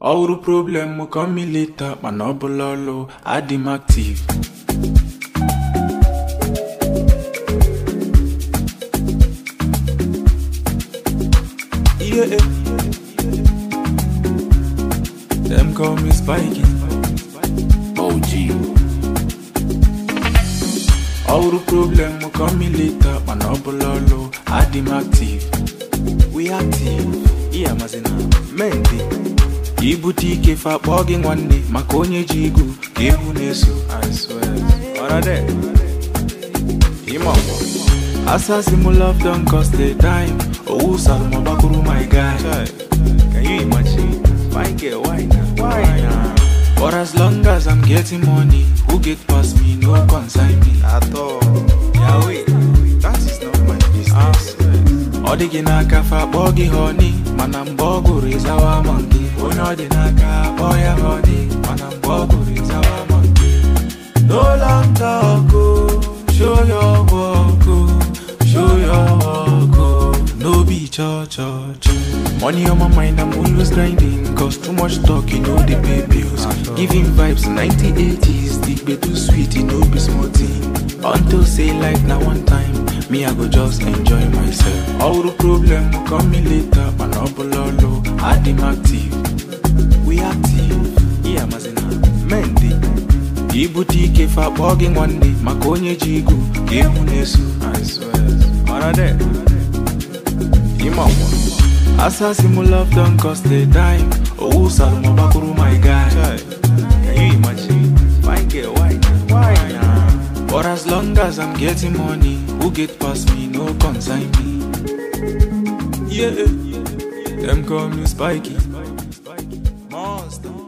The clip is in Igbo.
ọwụrụ problem m ka milita mana ọ bụla ọlụ adị m active Yeah. Them call me Spikey. OG. Ọwụrụ problem m ka milita mana ọ bụla ọlụ adị m active. We active. Iya mazina. Mente. ibute ike fa kpọọ gị nwanne maka onye ji igu ka egwu na-eso I swear. Ọrade. Ịma ọgbọ. Asasi m love don cost a dime owu salma gbakụrụ my guy Can you imagine? Fine girl, why not? Why not? For as long as I'm getting money, who get past me no concern me at all. Yahweh, that is not my business. Ọ dị gị n'aka fa kpọọ gị honey mana mgbe ọ gụrụ ịzawa monkey onye ọ dị n'aka kpọọ ya honey mana mgbe ọ gụrụ ịzawa monkey No long talk oh, show your work oh, show your work oh, no be cho cho cho. Money on my mind, I'm always grinding. Cause too much talk, you know they pay bills. Giving vibes 1980s, the be too sweet, you know be small thing. Until say life now one time, me I go just enjoy myself. All the problem will come me later, man up lolo, adim active. We active, yeah mazina, mendi. ibute ike fa kpọọ gị nwanne maka onye ji igu ka egwu na-eso I swear. Ọrade. Ịma ọgwa. Asasi m love don cost a dime owu salma gbakụrụ my guy Can you imagine? Fine girl, why not? Why not? For as long as I'm getting money, who get past me no concern me. Yeah, them call me Spikey. Monster.